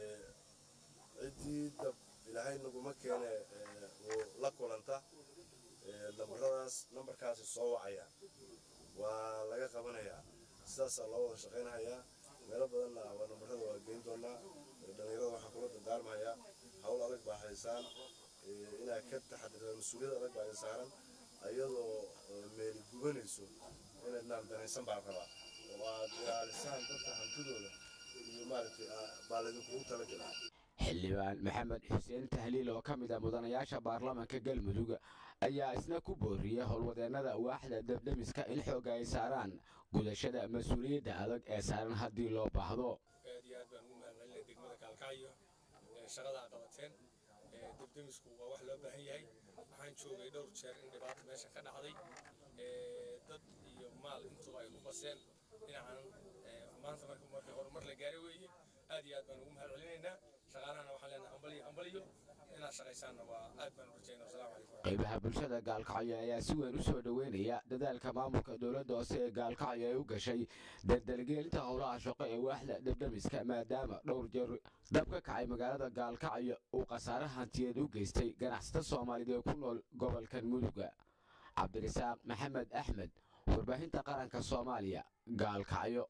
ciddii dab ilaahay naguma keene uu la kulanta nambaradaas nambarkaasi soo wacaya waa laga qabanayaa sidaasaa loo wada shaqaynahayaa meelo badanna waa nambarada waa geyn doonaa dhallinyarada waxaan kula dardaarmahayaa hawl adag baa haysaan inaad ka taxadirtaan mas-uuliyad adag baa idin saaran ayadoo meeli gubanayso inaydnaan danaysan baan rabaa oo aad ilaalisaan dadka hantidooda iyo maaragtay baa laydinkugu talagelaa xildhibaan maxamed xuseen tahliil oo ka mid ah mudanayaasha baarlamaanka galmudug ayaa isna ku booriyey howlwadeennada waaxda dabdamiska in xooga ay saaraan gudashada mas-uuliyadda adag ee saaran haddii loo baahdo aad iyo aad baan ugu mahadcelinay degmada gaalkacyo shaqada aad qabateen dabdamisku waa wax loo baahan yahay waxaan joogay dhowr jeer in dhibaato meesha ka dhacday dad iyo maal intuba ay ku baseen dhinacan maanta marka marka horumar la gaaray weeye aad iyo aad baan ugu mahadcelinaynaa shaqaalahana waxaan leenahay hambaliyo hambaliyo inaad shaqaysaanna waa aad baan u rajaynaa wasalaamu calaykum qaybaha bulshada gaalkacyo ayaa si weyn u soo dhoweynaya dadaalka maamulka dowladda hoose ee gaalkacyo ay u gashay dardargelinta howlaha shaqo ee waaxda dabdamiska maadaama dhowr jeer dab ka kacay magaalada gaalkacyo uu khasaare hantiyeed u geystay ganacsata soomaaliyeed ee ku nool gobolkan muduga cabdirasaaq maxamed axmed warbaahinta qaranka soomaaliya gaalkacyo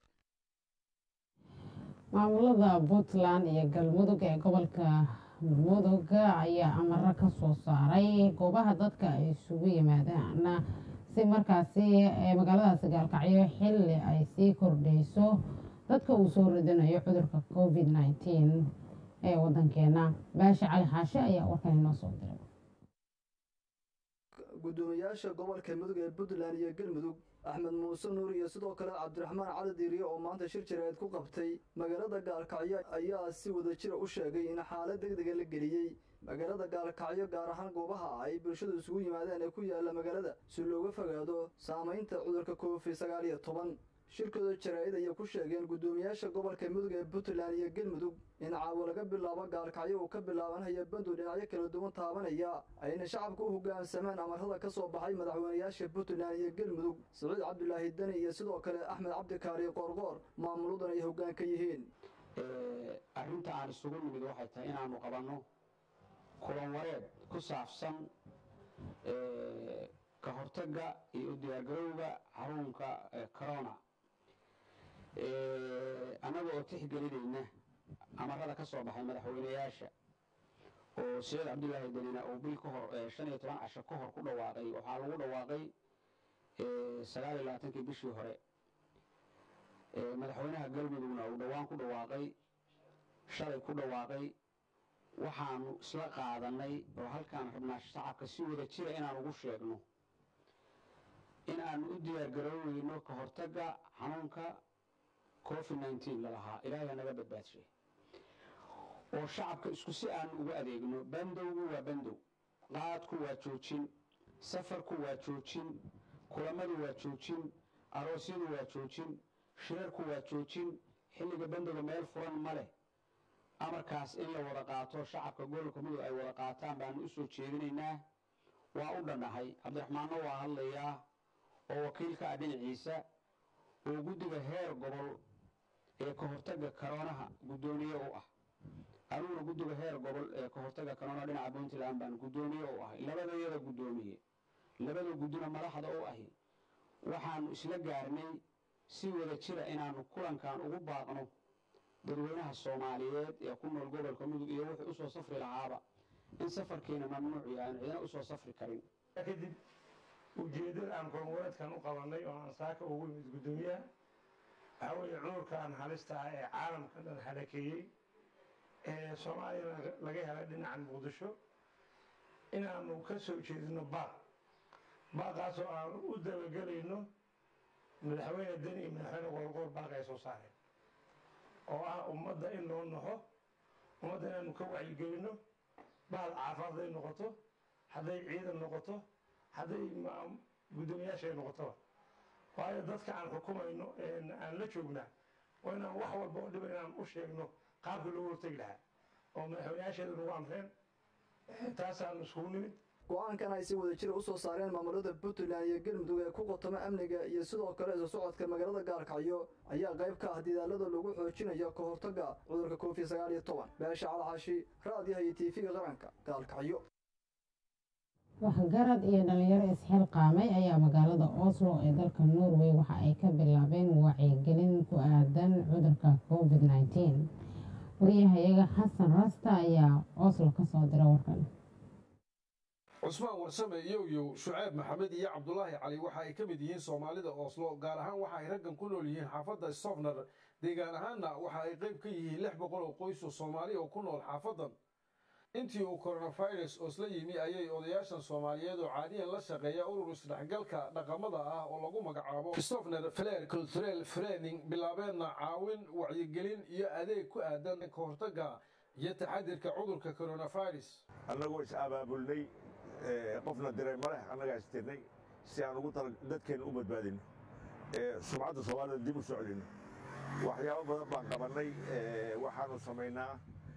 maamulada puntland iyo galmudug ee gobolka mudug ayaa amaro ka soo saaray goobaha dadka ay isugu yimaadaan si markaasi magaaladaasi gaalkacyo xilli ay sii kordhayso dadka uu soo ridanayo cudurka covid nteen ee wadankeena baasha cali xaashe ayaa warkan inoo soo diray gudoomiyaasha gobolka mudug ee puntland iyo galmudug axmed muuse nuur iyo sidoo kale cabdiraxmaan cali diiriye oo maanta shir jireed ku qabtay magaalada gaalkacyo ayaa si wada jira u sheegay in xaalad degdega la geliyey magaalada gaalkacyo gaar ahaan goobaha ay bulshadu isugu yimaadeen ee ku yaala magaalada si looga fogaado saamaynta cudurka covid sagaal iyo toban shirkooda jaraa'id ayay ku sheegeen guddoomiyaasha gobolka mudug ee puntland iyo galmudug in caawa laga bilaabo gaalkacyo uu ka bilaabanaya bandow dhinacyo kala duwan taabanaya ayna shacabka u hoggaansamaan amarada ka soo baxay madaxweynayaasha puntland iyo galmudug siciid cabdulaahi deni iyo sidoo kale axmed cabdikaari qoorqoor maamuladan ay hoggaan ka yihiin arrinta aan isugu nimid waxay tahay inaanu qabanno kulan wareed ku saabsan ka hortagga iyo u diyaargarowga xarunka corona annaga oo tixgelinayna amarada ka soo baxay madaxweynayaasha oo siciid cabdulaahi danina uu bil ka hor shan iyo toban casho ka hor ku dhawaaqay waxaa lagu dhawaaqay sagaal iyo labaatankii bishii hore madaxweynaha galmudugna uu dhowaan ku dhawaaqay shalay ku dhawaaqay waxaanu isla qaadanay oo halkaan rabnaa shacabka si wada jira inaan ugu sheegno in aanu u diyaargarooweyno ka hortagga xanuunka covid nneteen lalahaa ilaahay naga badbaadshay oo shacabka isku si aanu ugu adeegno bandowgu waa bandow qaadku waa joojin safarku waa joojin kulamadu waa joojin aroosyadu waa joojin shirarku waa joojin xilliga bandowga meel furan ma leh amarkaas in la wada qaato shacabka gobolka mudug ay wada qaataan baanu u soo jeedinaynaa waa u dhannahay cabdiraxmaanno waa hadlayaa oo wakiilka ah dhinaciisa oo guddiga heer gobol ee ka hortagga karoonaha guddoomiye u ah aniguna guddiga heer gobol ee ka hortagga karoona dhinaca puntland baan guddoomiye u ahay labadayada guddoomiye labada guddina madaxda u ahi waxaanu isla gaarnay si wada jira inaanu kulankan ugu baaqno dadweynaha soomaaliyeed ee ku nool gobolka mudug iyo wuxuu usoo safri lahaaba in safarkiina mamnuuc yahay aan cidina usoo safri karin kadib ujeeddada aan kormureedkan u qabanay oo aan saaka ugu yimid guddoomiyaha waxaa weeye cudurkan halista ah ee caalamka dhan halakeeyey ee soomaaliyana laga helay dhinacan muqdisho inaanu ka soo jeedino baaq baaqaasoo aan u dabagelayno madaxweyne deni iyo madaxweyne qoorqoor baaq ay soo saareen oo ah ummadda in loo naxo ummadda inaanu ka wacyigelino bahal caafimaad hadday noqoto hadday ciidan noqoto hadday guddoomiyaasha ay noqotoba waayo dadka aan xukumayno aan la joognaa waa inaan wax walba oo dhiba inaan u sheegno qaabkii loogu hortegi lahaa oo madaxweynayaasheedu nagu amreen taasaan iskugu nimid go-aankan ay si wada jira u soo saareen maamulada puntland iyo galmudug ee ku qotoma amniga iyo sidoo kale isu socodka magaalada gaalkacyo ayaa qayb ka ah didaalada lagu xoojinayo ka hortagga cudurka covid sagaal iyo toban beesha calxashi raadiyaha iyo tv-ga qaranka gaalkacyo waxgarad iyo dhalinyaro isxilqaamay ayaa magaalada oslo ee dalka norway waxa ay ka bilaabeen wacyigelin ku aadan cudurka covid nneteen wariyahayaga xasan rasta ayaa oslo ka soo dira warkan cusmaan warsame yowyow shuceyb maxamed iyo cabdulaahi cali waxa ay ka mid yihiin soomaalida oslo gaar ahaan waxa ay raggan ku nool yihiin xaafadda sofner deegaan ahaanna waxa ay qayb ka yihiin lix boqol oo qoys oo soomaali oo ku nool xaafaddan intii uu coronavirus osla yimi ayay odayaashan soomaaliyeed oo caadiyan la shaqeeya urur isdhexgalka dhaqamada ah oo lagu magacaabo christofner fler culturel frening bilaabeenna caawin wacyigelin iyo adeeg ku aadan ka hortagga iyo taxadirka cudurka coronavirus annagoo is abaabulnay qofna diray malex annagaa istirnay si aan ugu tala dadkeenna u badbaadino sumcadda soomaalida dib u socdino waxyaabo badan baan qabannay waxaanu samaynaa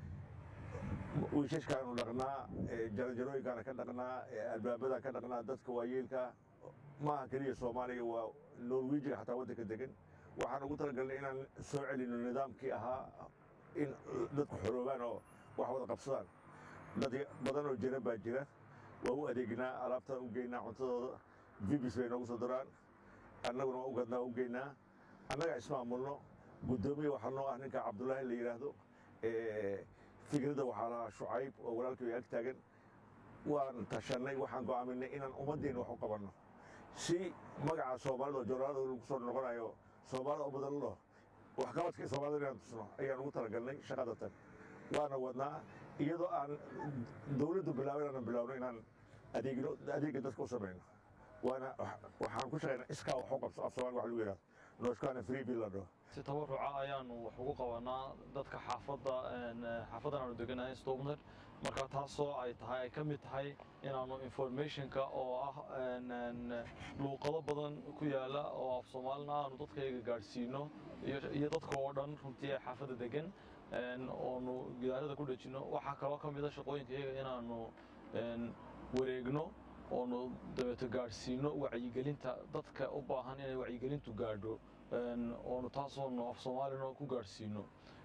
wiishashkaanu dhaqnaa jarajarooyinkaana ka dhaqnaa albaabadaan ka dhaqnaa dadka waayeelka maaha keliya soomaaliya waa norwejiga xataa waddanka degan waxaan ugu talagalnay inaan soo celino nidaamkii ahaa in dadku xoroobaan oo wax wada qabsadaan dad badan oo jira baa jira waa u adeegnaa alaabtaan u geynaa cuntadooda vibis bay noogu soo daraan annaguna waa u gadnaa u geynaa annaga ismaamulno guddoomiye waxaa noo ah ninka cabdulaahi la yidhaahdo fikradda waxaa lahaa shucayb oo walaalkii ag taagan waan tashannay waxaan go'aaminay inaan ummaddeena wax u qabanno si magaca soomaalida oo jooraalada lagu soo noqonayo soomaalida u badan lo waxqabadka soomaalida inaan tusno ayaan ugu talagalnay shaqadatan waana wadnaa iyadoo aan dowladdu bilaabin aanan bilaawno inaan adeegno adeegga dadka u samayno waana waxaan ku shaqaynaa iskaa wax u qabso af soomaali wax lagu yidhahdo nooshkaana free bill la dhaho si tabaruca ayaanu wax ugu qabanaa dadka xaafadda xaafadan aanu deganahay stobner marka taasoo ay tahay ay ka mid tahay inaanu informationka oo ah luuqado badan ku yaala oo af soomaalina aanu dadkayga gaadhsiino iyo dadka oo dhan runtii ee xaafadda degan oonu gidaarada ku dhejino waxaa kaloo ka mida shaqooyinkayaga inaanu wareegno oonu dabeeto gaadhsiino wacyigelinta dadka u baahan inay wacyigelintu gaadho oonu taasoonu af soomaalina ku gaadhsiino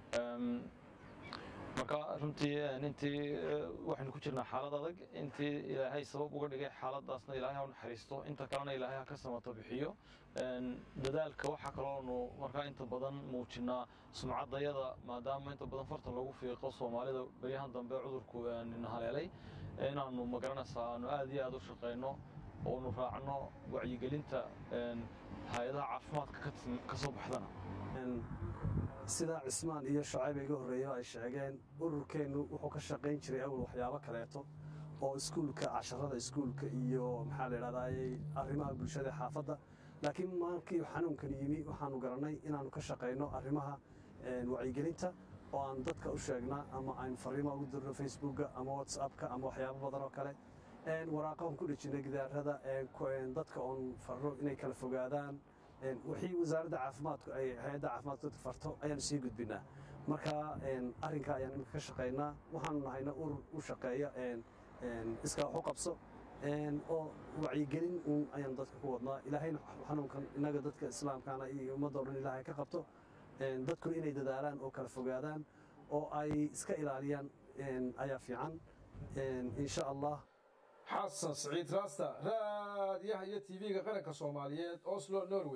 marka runtii intii waxaynu ku jirnaa xaalad adag intii ilaahay sabab uga dhigay xaaladaasna ilaahay ha u naxariisto inta kalena ilaahay ha ka samato bixiyo dadaalka waxaa kaloonu markaa inta badan muujinaa sumcaddayada maadaama inta badan farta lagu fiiqo soomaalida beryahan dambe cudurku haleelay inaanu magaranaysaa aanu aad iyo aad u shaqayno oonu raacno wacyigelinta hay-adaha caafimaadka ka soo baxdana sida cismaan iyo shacayb iga horreeyo ay sheegeen ururkeennu wuxuu ka shaqayn jiray awal waxyaabo kaleeto oo iskuulka casharada iskuulka iyo maxaa la idhahdaayey arrimaha bulshada ee xaafadda laakiin maankii xanuunkani yimi waxaanu garannay inaannu ka shaqayno arrimaha wacyigelinta oo aan dadka u sheegna ama aynu fariima ugu dirno facebookka ama whatsappka ama waxyaabo badan oo kale waraaqahan ku dhejinay gidaarada dadka oon farro inay kala fogaadaan wixii wasaaradda caafimaadku ay hay-adda caafimaadku dadka farto ayaanu sii gudbinaa marka arrinka ayaan iminka ka shaqaynaa waxaanu nahayna urur u shaqeeya iskaa wax u qabso oo wacyigelin uun ayaanu dadka ku wadnaa ilaahayna xanuunkan innaga dadka islaamkaana iyo ummadda o dhan ilaahay ka qabto dadkuna inay dadaalaan oo kala fogaadaan oo ay iska ilaaliyaan ayaa fiican insha allah xasan siciid raasta raadiyaha iyo tv-ga qaranka soomaaliyeed oslo norway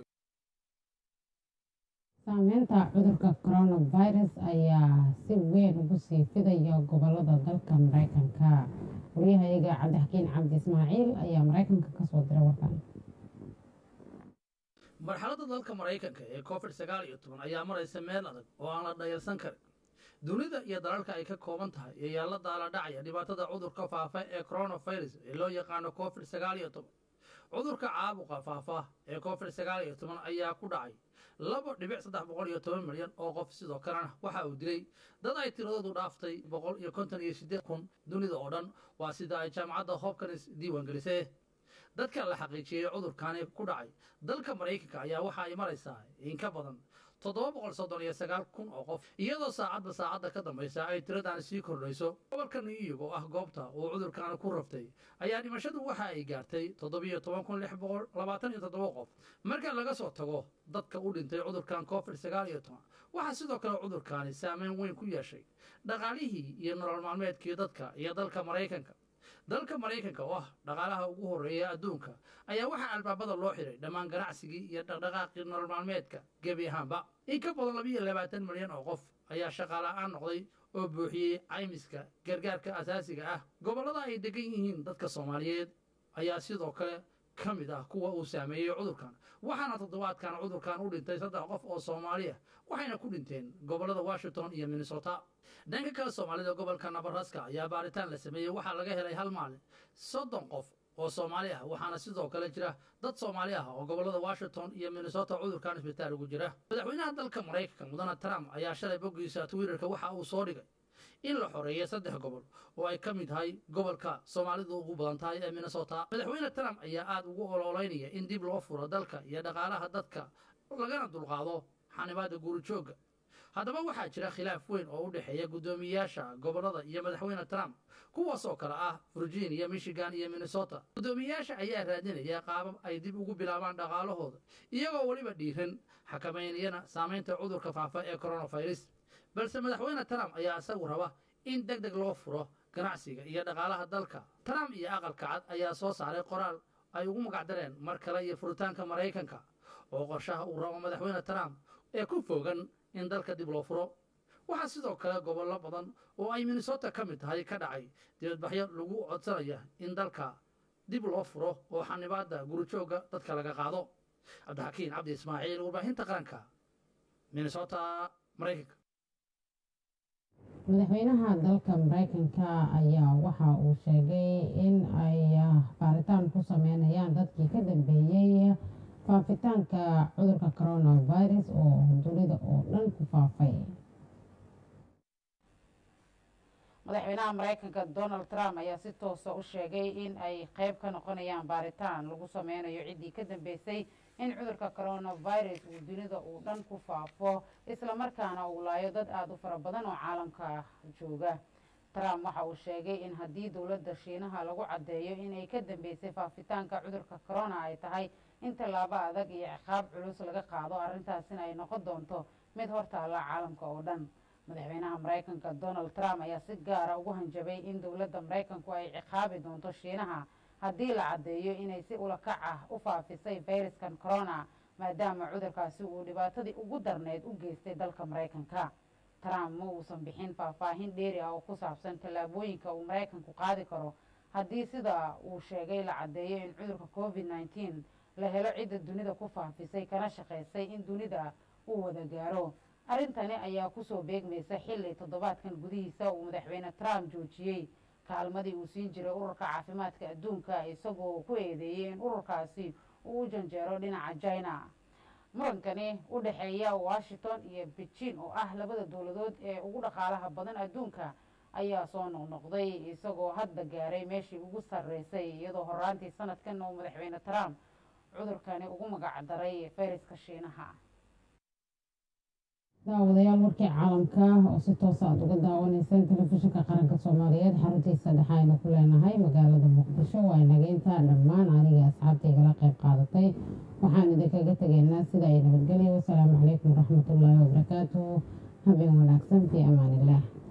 saameynta cudurka coronavirus ayaa si weyn ugu sii fidaya gobolada dalka maraykanka waryahayaga cabdixakiin cabdi ismaaciil ayaa maraykanka ka soo diray warkan marxaladda dalka maraykanka ee covid sagaal iyo toban ayaa maraysa meel adag oo aan la dhayalsan karin dunida iyo dalalka ay ka kooban tahay ayaa la daala dhacaya dhibaatada cudurka faafa ee coronavirus ee loo yaqaano covid sagaal iyo toban cudurka caabuqa faafa ee covid sagaal iyo toban ayaa ku dhacay laba dhibic saddex boqol iyo toban milyan oo qof sidoo kalena waxa uu dilay dad ay tiradoodu dhaaftay boqol iyo konton iyo siddeed kun dunida oo dhan waa sida ay jaamacadda hopkins diiwaangelisee dadka la xaqiijiyey cudurkani ku dhacay dalka maraykanka ayaa waxa ay maraysaa in ka badan toddoba boqol soddon iyo sagaal kun oo qof iyadoo saacadba saacadda ka dambaysa ay tiradaan sii kordhayso gobolka new york oo ah goobta uu cudurkaani ku raftay ayaa dhimashadu waxa ay gaartay toddobiyo toban kun lix boqol labaatan iyo toddoba qof marka laga soo tago dadka u dhintay cudurkan covid sagaal iyo toban waxaa sidoo kale cudurkaani saameyn weyn ku yeeshay dhaqaalihii iyo nolol maalmeedkii dadka iyo dalka maraykanka dalka maraykanka oo ah dhaqaalaha ugu horreeya adduunka ayaa waxaa albaabada loo xiray dhammaan ganacsigii iyo dhaqdhaqaaqii nolol maalmeedka gebi ahaanba in ka badan labiiyo labaatan milyan oo qof ayaa shaqaala'aan noqday oo buuxiyey caymiska gargaarka asaasiga ah gobollada ay degan yihiin dadka soomaaliyeed ayaa sidoo kale ka mid ah kuwa uu saameeyey cudurkan waxaana toddobaadkan cudurkan u dhintay saddex qof oo soomaali ah waxayna ku dhinteen gobollada washington iyo minnesota dhanka kale soomaalida gobolka nabaraska ayaa baaritaan la sameeyey waxaa laga helay hal maalin soddon qof oo soomaali ah waxaana sidoo kale jira dad soomaali ah oo gobollada washington iyo minnesota cudurkan isbitaal ugu jira madaxweynaha dalka maraykanka mudane trump ayaa shalay boggiisa twitterka waxa uu soo dhigay in la xoreeyo saddex gobol oo ay ka mid tahay gobolka soomaalidu ugu badan tahay ee minnesota madaxweyne trump ayaa aada ugu ololeynaya in dib loo furo dalka iyo dhaqaalaha dadka lagana dulqaado xanibaadda guurijoogga haddaba waxaa jira khilaaf weyn oo u dhexeeya guddoomiyeyaasha gobollada iyo madaxweyne trump kuwaasoo kale ah virginia michigan iyo minnesota guddoomiyeyaasha ayaa raadinaya qaabab ay dib ugu bilaabaan dhaqaalahooda iyagoo weliba dhiiran xakamaynayana saamaynta cudurka faafa ee coronavirus balse madaxweyne trump ayaa isagu raba in deg deg loo furo ganacsiga iyo dhaqaalaha dalka trump iyo aqalka cad ayaa soo saaray qoraal ay ugu magacdareen mar kale iyo furitaanka maraykanka oo qorshaha uu rabo madaxweyne trump ee ku fogan in dalka dib loo furo waxaa sidoo kale gobollo badan oo ay minnesota ka mid tahay ka dhacay dibadbaxyo lagu codsanaya in dalka dib loo furo oo xanibaadda gurijoogga dadka laga qaado cabdixakiin cabdi ismaaciil warbaahinta qaranka minnesota maraykanka madaxweynaha dalka maraykanka ayaa waxa uu sheegay in ay baaritaan ku sameynayaan dadkii ka dambeeyey faafitaanka cudurka coronavirus oo dunida oo dhan ku faafay madaxweynaha maraykanka donald trump ayaa si toosa u sheegay in ay qayb ka noqonayaan baaritaan lagu sameynayo ciddii ka dambeysay in cudurka coronavirus uu dunida uu dhan ku faafo islamarkaana uu laayo dad aada u fara badan oo caalamka jooga trump waxa uu sheegay in haddii dowladda shiinaha lagu caddeeyo inay ka dambeysay faafitaanka cudurka corona ay tahay in tallaabo adag iyo ciqaab culus laga qaado arrintaasina ay noqon doonto mid hortaalla caalamka oo dhan madaxweynaha maraykanka donald trump ayaa si gaara ugu hanjabay in dowladda maraykanku ay ciqaabi doonto shiinaha haddii la caddeeyo inay si ulakac ah u faafisay fayraskan corona maadaama cudurkaasi uu dhibaatadii ugu darneyd u geystay dalka maraykanka trump ma uusan bixin faahfaahin dheeri ah oo ku saabsan tallaabooyinka uu maraykanku qaadi karo haddii sida uu sheegay la caddeeyo in cudurka covid nneteen la helo cidda dunida ku faafisay kana shaqaysay in dunida uu wada gaaro arrintani ayaa kusoo beegmaysa xilli toddobaadkan gudihiisa uu madaxweyne trump joojiyey kaalmadii uu siin jiray ururka caafimaadka adduunka isagoo ku eedeeyey in ururkaasi uu u janjeero dhinaca china murankani u dhexeeya washington iyo beijing oo ah labada dowladood ee ugu dhaqaalaha badan adduunka ayaa soo noqnoqday isagoo hadda gaaray meeshii ugu sarreysay iyadoo horaantii sanadkan uu madaxweyne trump cudurkani ugu magac daray fayraska shiinaha daawadayaal warkii caalamka oo si toos aad uga daawanaysaan telefishinka qaranka soomaaliyeed xaruntiisa dhexe aynu ku leenahay magaalada muqdisho waa inaga intaa dhammaan anigii asxaabta igala qayb qaadatay waxaan idinkaga tegaynaa sida ay nabadgelya wasalaamu calaykum waraxmatullaahi wabarakaatuhu habeen wanaagsan fii amaanillaah